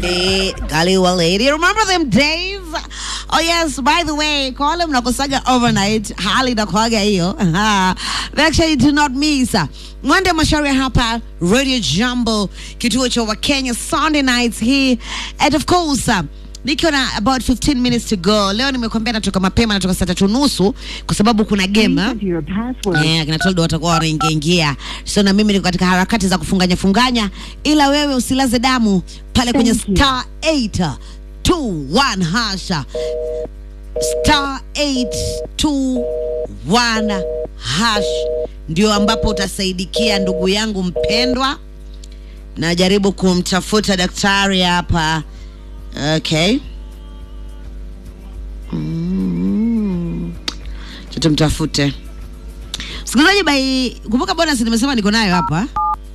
Gandhi, Galiwa lady. Remember them days? Oh yes, by the way, call him nakosaga overnight. Hali nakwaga hiyo. They actually do not miss. Mwende Mashauri hapa Radio Jambo, kituo cha Wakenya Sunday nights hii. And of course, uh, nikiwa na about 15 minutes to go. Leo nimekuambia natoka mapema, natoka saa tatu nusu kwa sababu kuna game. ah. Enter your password. Eh, akina Toldo watakuwa wanaingia ingia, so na mimi niko katika harakati za kufunganya funganya, ila wewe usilaze damu pale kwenye Thank you. star 821 hasha star 821 hash ndio ambapo utasaidikia ndugu yangu mpendwa. Najaribu kumtafuta daktari hapa. Okay. Mm. Acha tumtafute. Msikilizaji, bai kumbuka bonus nimesema niko nayo hapa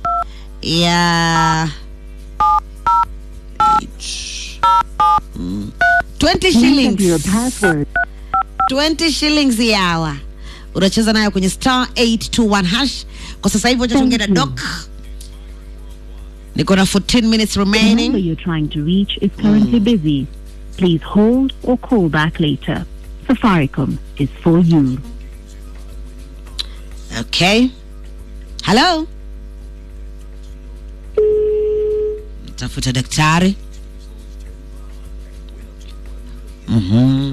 ya Mm. 20 Enter your shillings password. 20 shillings ya hour unacheza nayo kwenye star 821 hash kwa sasa hivi wacha Thank tuongee na you. doc niko na 14 minutes The number remaining you're trying to reach is currently busy. Please hold or call back later. Safaricom is for you. okay hello tafuta daktari Mhm.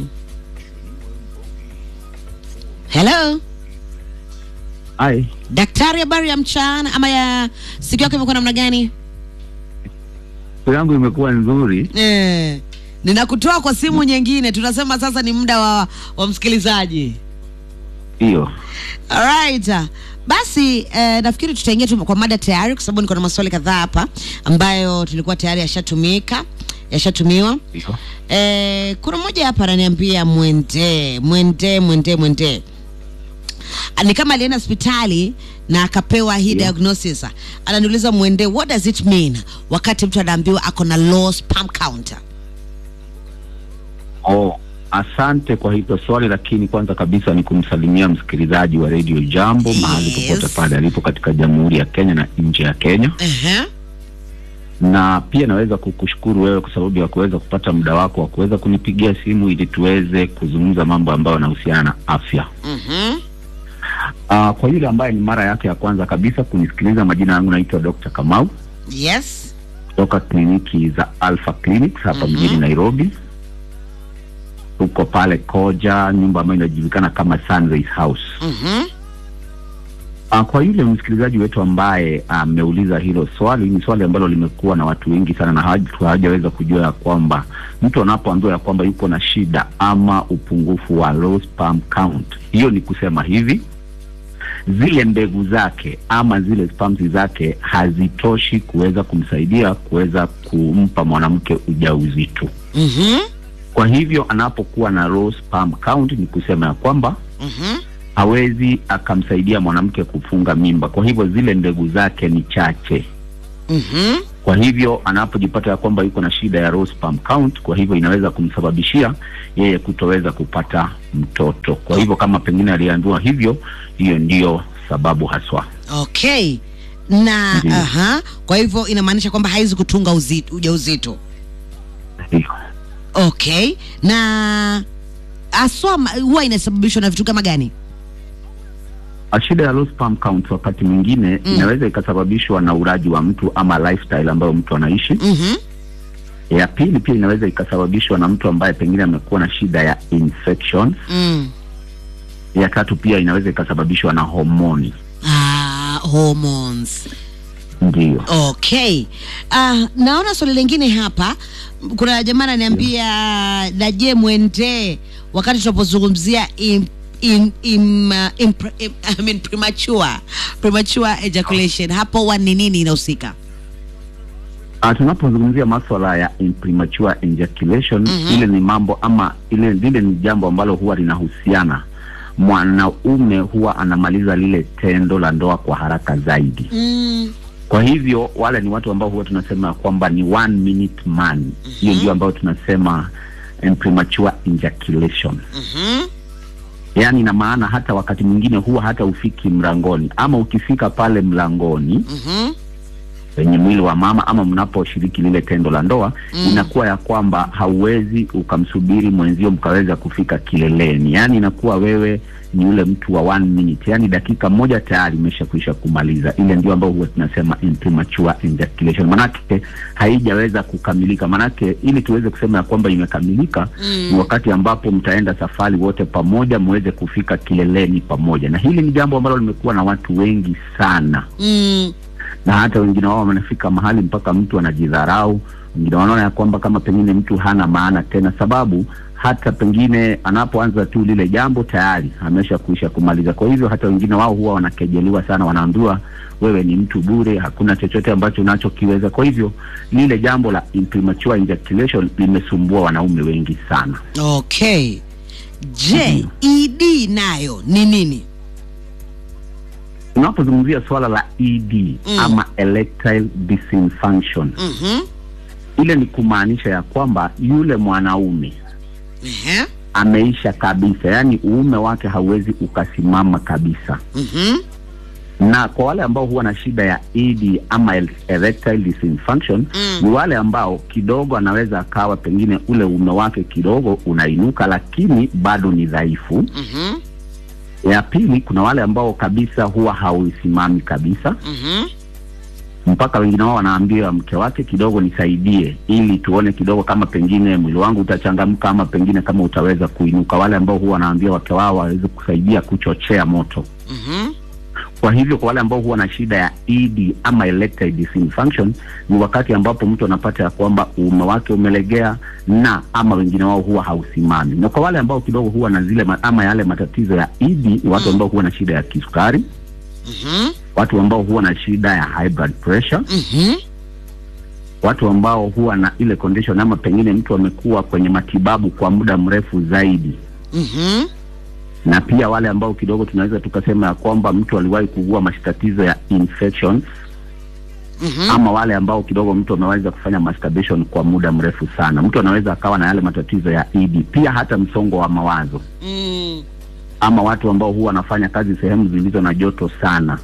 hello Ai, daktari habari ya mchana ama ya siku yako imekuwa namna gani siku yangu imekuwa nzuri. eh, ninakutoa kwa simu nyingine tunasema sasa ni muda wa, wa msikilizaji Hiyo Alright. Basi eh, nafikiri tutaingia tu kwa mada tayari kwa sababu niko na maswali kadhaa hapa ambayo tulikuwa tayari yashatumika yashatumiwa. hiyo Eh, kuna mmoja hapa ananiambia mwende mwende mwende mwende Ah, ni kama alienda hospitali na akapewa hii Yeah. diagnosis. Ananiuliza mwende, what does it mean wakati mtu anaambiwa ako na low sperm count? oh, asante kwa hilo swali, lakini kwanza kabisa ni kumsalimia msikilizaji wa Radio Jambo mahali Yes. popote pale alipo katika Jamhuri ya Kenya na nje ya Kenya, Ehe. na pia naweza kukushukuru wewe kwa sababu ya kuweza kupata muda wako wa kuweza kunipigia simu ili tuweze kuzungumza mambo ambayo yanahusiana na afya. Mhm. Uh, kwa yule ambaye ni mara yake ya kwanza kabisa kunisikiliza, majina yangu naitwa Dr. Kamau Yes. kutoka kliniki za Alpha Clinics hapa Mhm. mjini Nairobi. Tuko pale Koja, nyumba ambayo inajulikana kama Sunrise House. Mhm. Uh, kwa yule msikilizaji wetu ambaye ameuliza hilo swali, ni swali ambalo limekuwa na watu wengi sana na hawaja- hawajaweza kujua ya kwamba mtu anapoambiwa ya kwamba yuko na shida ama upungufu wa low sperm count, hiyo ni kusema hivi zile mbegu zake ama zile sperms zake hazitoshi kuweza kumsaidia kuweza kumpa mwanamke ujauzito. Mhm. Kwa hivyo anapokuwa na low sperm count, ni kusema ya kwamba Mhm. hawezi akamsaidia mwanamke kufunga mimba. Kwa hivyo zile mbegu zake ni chache. Mhm. Kwa hivyo anapojipata ya kwamba yuko na shida ya low sperm count, kwa hivyo inaweza kumsababishia yeye kutoweza kupata mtoto. Kwa hivyo kama pengine aliambiwa hivyo, hiyo ndiyo sababu haswa. Okay. Na Ndiyo. aha, kwa hivyo inamaanisha kwamba haiwezi kutunga uzi- ujauzito. Ndio. Okay. Na aswa ma- huwa inasababishwa na vitu kama gani? A shida ya low sperm count wakati mwingine Mm. inaweza ikasababishwa na uraji wa mtu ama lifestyle ambayo mtu anaishi. Mhm. Ya pili pia inaweza ikasababishwa na mtu ambaye pengine amekuwa na shida ya infection. Mm. Ya tatu pia inaweza ikasababishwa na homoni. Ah, hormones. Ndio. Okay. Ah, naona swali lingine hapa. Kuna jamaa ananiambia daje mwende wakati tunapozungumzia im, im, im, uh, impre- im, I mean premature premature ejaculation hapo wa ni nini inahusika? Ah, tunapozungumzia maswala ya premature ejaculation Mhm. ile ni mambo ama ile lile ni jambo ambalo huwa linahusiana mwanaume huwa anamaliza lile tendo la ndoa kwa haraka zaidi. Mm. Kwa hivyo wale ni watu ambao huwa tunasema kwamba ni one minute man. Hiyo ndio ambayo tunasema em, premature ejaculation. Mhm. Yaani ina maana hata wakati mwingine huwa hata ufiki mlangoni ama ukifika pale mlangoni Mhm. kwenye mwili wa mama ama mnaposhiriki lile tendo la ndoa Mm. inakuwa ya kwamba hauwezi ukamsubiri mwenzio mkaweza kufika kileleni, yaani inakuwa wewe ni ule mtu wa one minute, yaani dakika moja tayari imeshakwisha kumaliza. Ile ndio ambayo huwa tunasema premature ejaculation, manake haijaweza kukamilika. Manake ili tuweze kusema ya kwamba imekamilika Mm. ni wakati ambapo mtaenda safari wote pamoja, muweze kufika kileleni pamoja, na hili ni jambo ambalo limekuwa na watu wengi sana Mm. na hata wengine wao wanafika mahali mpaka mtu anajidharau. Wengine wanaona ya kwamba kama pengine mtu hana maana tena, sababu hata pengine anapoanza tu lile jambo tayari amesha kuisha kumaliza. Kwa hivyo hata wengine wao huwa wanakejeliwa sana, wanaambiwa wewe ni mtu bure, hakuna chochote ambacho unachokiweza. Kwa hivyo lile jambo la premature ejaculation limesumbua wanaume wengi sana. Okay. Je, ED nayo ni nini? Unapozungumzia swala la ED Mm. ama erectile dysfunction, Mhm. ile ni kumaanisha ya kwamba yule mwanaume Ehe. ameisha kabisa, yaani uume wake hauwezi ukasimama kabisa. Mhm. Na kwa wale ambao huwa na shida ya ED ama el- erectile dysfunction Mm. ni wale ambao kidogo anaweza akawa pengine ule uume wake kidogo unainuka, lakini bado ni dhaifu. Mhm. Ya pili, kuna wale ambao kabisa huwa hausimami kabisa, Mhm. mpaka wengine wao wanaambia mke wake kidogo, nisaidie ili tuone kidogo kama pengine mwili wangu utachangamka ama pengine kama utaweza kuinuka. Wale ambao huwa wanaambia wake wao waweze kusaidia kuchochea moto. Mhm. Kwa hivyo kwa wale ambao huwa na shida ya ED ama erectile dysfunction ni wakati ambapo mtu anapata ya kwamba uume wake umelegea na ama wengine wao huwa hausimami. Na kwa wale ambao kidogo huwa na zile ma, ama yale matatizo ya ED ni watu ambao huwa na shida ya kisukari, Mhm. watu ambao huwa na shida ya high blood pressure, Mhm. watu ambao huwa na ile condition ama pengine mtu amekuwa kwenye matibabu kwa muda mrefu zaidi Mhm. na pia wale ambao kidogo tunaweza tukasema ya kwamba mtu aliwahi kuugua matatizo ya infections Mhm. ama wale ambao kidogo mtu ameweza kufanya masturbation kwa muda mrefu sana. Mtu anaweza akawa na yale matatizo ya ED, pia hata msongo wa mawazo, Mm. ama watu ambao huwa wanafanya kazi sehemu zilizo na joto sana.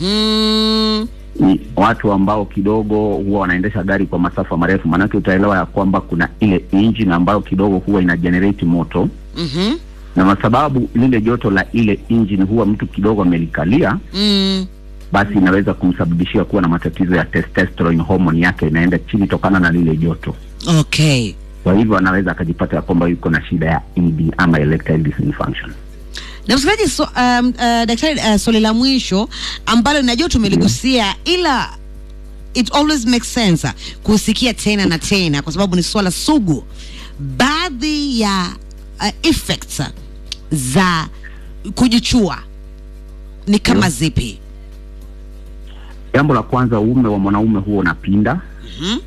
Mhm. Ni watu ambao kidogo huwa wanaendesha gari kwa masafa marefu, maanake utaelewa ya kwamba kuna ile engine ambayo kidogo huwa ina generate moto, Mhm. na kwa sababu lile joto la ile engine huwa mtu kidogo amelikalia Mm. basi inaweza kumsababishia kuwa na matatizo ya testosterone, hormone yake inaenda chini tokana na lile joto. Okay. Kwa hivyo anaweza akajipata ya kwamba yuko na shida ya ED ama erectile dysfunction. na msikilizaji so, um, uh, daktari uh, swali la mwisho ambalo najua tumeligusia ila it always makes sense uh, kusikia tena na tena kwa sababu ni swala sugu baadhi ya uh, effects uh, za kujichua ni kama Ndio. zipi Jambo la kwanza, uume wa mwanaume huwa unapinda Mhm,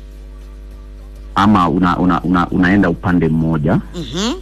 ama una, una, una, unaenda upande mmoja. mhm,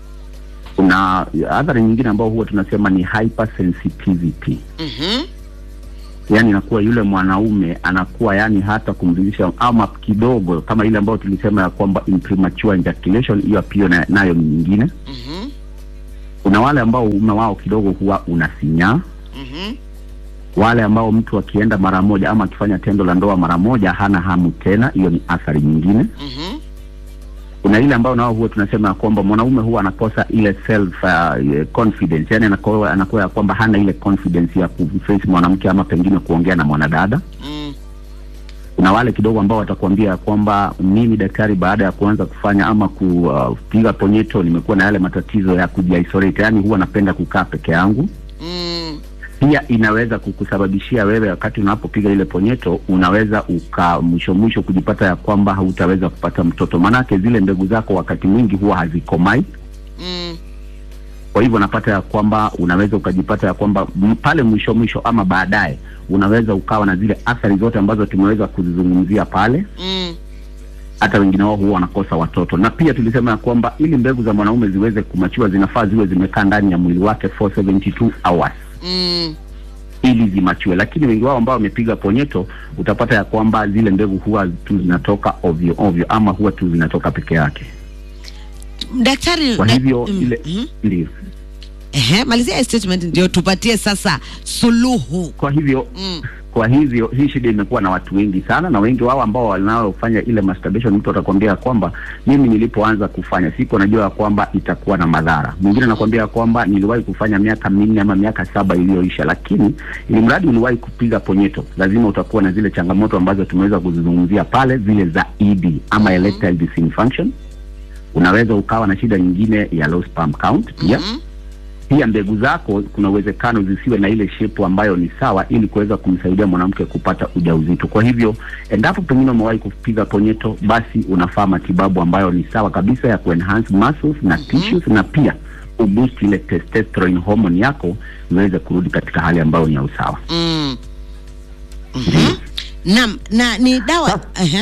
Kuna athari nyingine ambao huwa tunasema ni hypersensitivity, mhm, yaani inakuwa yule mwanaume anakuwa yani hata kumridhisha ama kidogo, kama ile ambayo tulisema ya kwamba premature ejaculation, hiyo pia na- nayo ni nyingine. mhm, Kuna wale ambao uume wao kidogo huwa unasinyaa mhm, wale ambao mtu akienda mara moja ama akifanya tendo la ndoa mara moja hana hamu tena, hiyo ni athari nyingine. mhm, Kuna ile ambao nao huwa tunasema ya kwamba mwanaume huwa anakosa ile self uh, confidence, yani anakuwa anakuwa ya kwamba hana ile confidence ya kuface mwanamke ama pengine kuongea na mwanadada. mm, Kuna wale kidogo ambao watakuambia ya kwamba mimi daktari, baada ya kuanza kufanya ama kupiga ponyeto, nimekuwa na yale matatizo ya kujiisolate, yani huwa napenda kukaa peke yangu mm, pia inaweza kukusababishia wewe wakati unapopiga ile ponyeto, unaweza uka mwisho mwisho kujipata ya kwamba hautaweza kupata mtoto, maanake zile mbegu zako wakati mwingi huwa hazikomai. mm, Kwa hivyo unapata ya kwamba unaweza ukajipata ya kwamba m- pale mwisho mwisho ama baadaye unaweza ukawa na zile athari zote ambazo tumeweza kuzizungumzia pale. mm, Hata wengine wao huwa wanakosa watoto, na pia tulisema ya kwamba ili mbegu za mwanaume ziweze kumachua zinafaa ziwe zimekaa ndani ya mwili wake for 72 hours mm. ili zimachue, lakini wengi wao ambao wamepiga ponyeto utapata ya kwamba zile mbegu huwa tu zinatoka ovyo ovyo, ama huwa tu zinatoka peke yake. daktari Kwa na- hivyo mm, ile mhm. ndio, Ehe, malizia hii statement ndio tupatie sasa suluhu kwa hivyo mm. kwa hivyo hii shida imekuwa na watu wengi sana, na wengi wao ambao wanaofanya ile masturbation, mtu atakwambia kwamba mimi nilipoanza kufanya siku najua ya kwamba itakuwa na madhara. Mwingine anakwambia kwamba niliwahi kufanya miaka minne ama miaka saba iliyoisha, lakini ili mradi uliwahi kupiga ponyeto, lazima utakuwa na zile changamoto ambazo tumeweza kuzizungumzia pale, zile za ED ama erectile dysfunction. Unaweza ukawa na shida nyingine ya low sperm count pia Mhm. pia mbegu zako kuna uwezekano zisiwe na ile shepu ambayo ni sawa, ili kuweza kumsaidia mwanamke kupata ujauzito. Kwa hivyo, endapo pengine umewahi kupiga ponyeto, basi unafaa matibabu ambayo ni sawa kabisa ya kuenhance muscles na tissues, na pia uboost ile testosterone hormone yako iweze kurudi katika hali ambayo ni ya usawa. Mm. Mhm. Naam, na ni dawa ehe.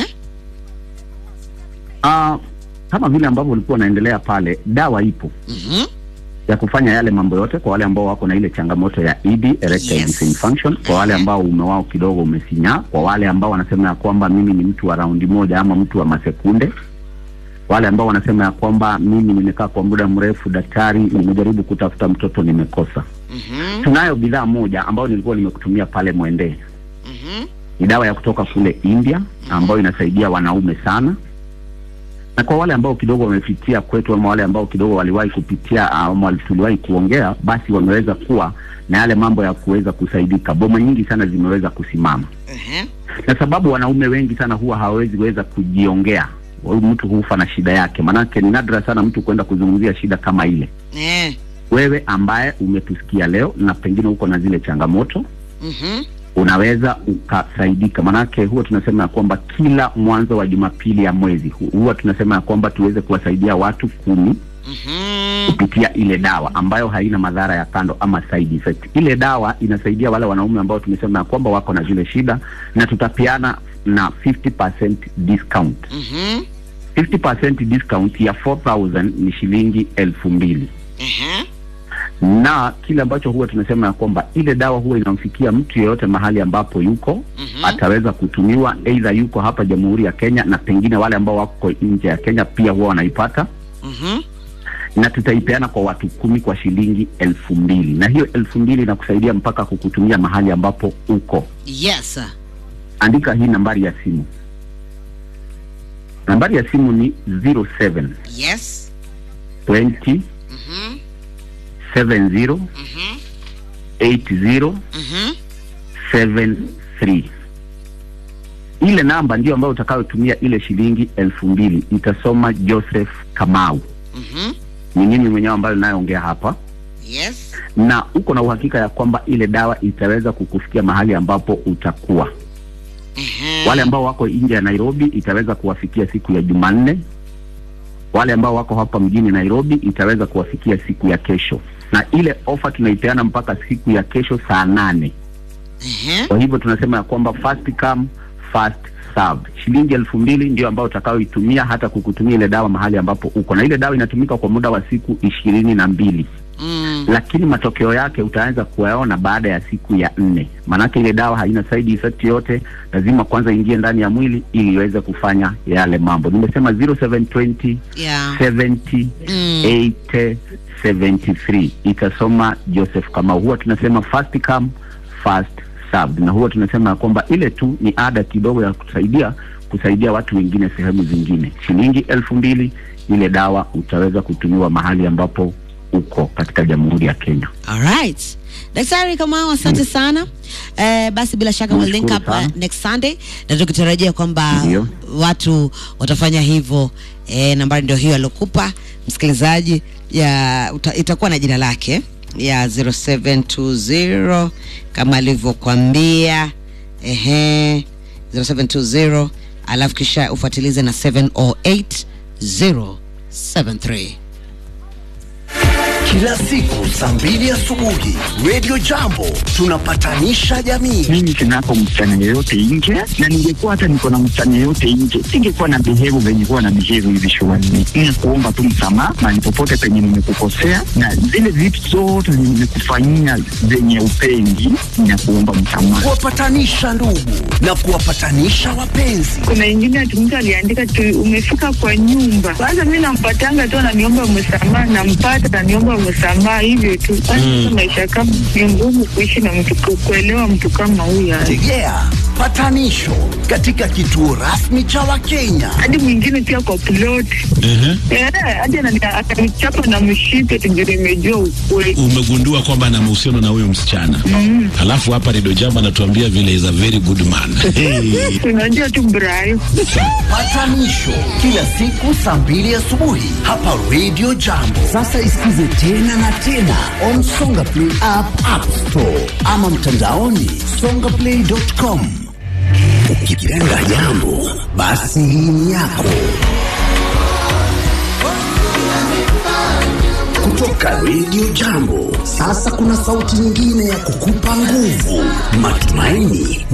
Ah, kama vile ambavyo ulikuwa unaendelea pale, dawa ipo Mhm. ya kufanya yale mambo yote kwa wale ambao wako na ile changamoto ya ED erectile Yes. dysfunction, kwa wale ambao ume wao kidogo umesinyaa, kwa wale ambao wanasema ya kwamba mimi ni mtu wa raundi moja ama mtu wa masekunde, wale ambao wanasema ya kwamba mimi nimekaa kwa muda mrefu, daktari, nimejaribu kutafuta mtoto nimekosa. Mhm. Tunayo bidhaa moja ambayo nilikuwa nimekutumia pale Mwendee, Mhm. ni dawa ya kutoka kule India ambayo inasaidia wanaume sana, na kwa wale ambao kidogo wamepitia kwetu ama wale ambao kidogo waliwahi kupitia ama wali- tuliwahi kuongea, basi wameweza kuwa na yale mambo ya kuweza kusaidika. Boma nyingi sana zimeweza kusimama, Ehe. na sababu wanaume wengi sana huwa hawawezi weza kujiongea. Huyu mtu hufa na shida yake, maanake ni nadra sana mtu kwenda kuzungumzia shida kama ile. Eh. Wewe ambaye umetusikia leo na pengine uko na zile changamoto Mhm. unaweza ukasaidika. Manake huwa tunasema ya kwamba kila mwanzo wa Jumapili ya mwezi hu- huwa tunasema ya kwamba tuweze kuwasaidia watu kumi Mhm. kupitia ile dawa ambayo haina madhara ya kando ama side effect. Ile dawa inasaidia wale wanaume ambao tumesema ya kwamba wako na zile shida, na tutapeana na 50% discount. Mhm. 50% discount ya 4000 ni shilingi elfu mbili Ehe. na kile ambacho huwa tunasema ya kwamba ile dawa huwa inamfikia mtu yeyote mahali ambapo yuko Mhm. ataweza kutumiwa, aidha yuko hapa Jamhuri ya Kenya na pengine wale ambao wako nje ya Kenya pia huwa wanaipata, Mhm. na tutaipeana kwa watu kumi kwa shilingi elfu mbili na hiyo elfu mbili inakusaidia mpaka kukutumia mahali ambapo uko. Yes. Andika hii nambari ya simu, nambari ya simu ni 07 Yes. 20 Mhm. 70 Mhm. 80 Mhm. 73 ile namba ndio ambayo utakayotumia ile shilingi elfu mbili itasoma Joseph Kamau Mhm. ni mimi mwenyewe ambayo nayoongea hapa Yes. na uko na uhakika ya kwamba ile dawa itaweza kukufikia mahali ambapo utakuwa Ehe. wale ambao wako nje ya Nairobi itaweza kuwafikia siku ya Jumanne wale ambao wako hapa mjini Nairobi itaweza kuwafikia siku ya kesho na ile ofa tunaipeana mpaka siku ya kesho saa nane Ehe. Kwa hivyo tunasema ya kwamba first come first served. Shilingi elfu mbili ndio ambayo utakayoitumia hata kukutumia ile dawa mahali ambapo uko, na ile dawa inatumika kwa muda wa siku ishirini na mbili Mm. lakini matokeo yake utaanza kuyaona baada ya siku ya nne. Maanake ile dawa haina side effect yote, lazima kwanza ingie ndani ya mwili ili iweze kufanya yale mambo. Nimesema 0720 Yeah. 70 Mm. 80 73 itasoma Joseph kama huwa tunasema first come first served, na huwa tunasema ya kwamba ile tu ni ada kidogo ya kusaidia kusaidia watu wengine sehemu zingine. Shilingi elfu mbili ile dawa utaweza kutumiwa mahali ambapo uko katika Jamhuri ya Kenya. Alright. Daktari Kamau, asante sana. Eh, basi bila shaka we'll link up Nashukuru uh, sana. next Sunday na tukitarajia kwamba Ndio. watu watafanya hivyo. Eh, nambari ndio hiyo aliokupa msikilizaji ya uta, itakuwa na jina lake ya 0720 kama alivyokuambia ehe 0720 alafu kisha ufuatilize na 708073 Kila siku saa mbili asubuhi Radio Jambo tunapatanisha jamii. mimi sinapo msichana yeyote nje, na ningekuwa hata niko na msichana yeyote nje, singekuwa na behave venye kuwa na behave hivi shuleni. Ni kuomba tu msamaha mahali popote penye nimekukosea, na zile vitu zote zenye nimekufanyia zenye upendi, na kuomba msamaha. Kuwapatanisha ndugu na kuwapatanisha wapenzi. kuna ingine ati mtu aliandika tu umefika kwa nyumba kwanza mi nampatanga tu ananiomba msamaha nampata ananiomba kuomba msamaha hivyo tu. Hata maisha kama ni ngumu kuishi na mtu, ku- kuelewa mtu kama huyo. Tegea patanisho katika kituo rasmi cha Wakenya. Hadi mwingine pia kwa plot Ehe. Eh, hadi anani- atanichapa na mshipe tujue nimejua ukweli. Umegundua kwamba ana mahusiano na huyo msichana mm. Alafu hapa Redio Jambo anatuambia vile is a very good man hey. Unajua tu Brayo. Patanisho kila siku saa mbili asubuhi hapa Radio Jambo. Sasa isikize tena na tena on Songa Play app, App Store ama mtandaoni songaplay.com. Ukipenda jambo, basi hii ni yako. Kutoka Radio Jambo, sasa kuna sauti nyingine ya kukupa nguvu, matumaini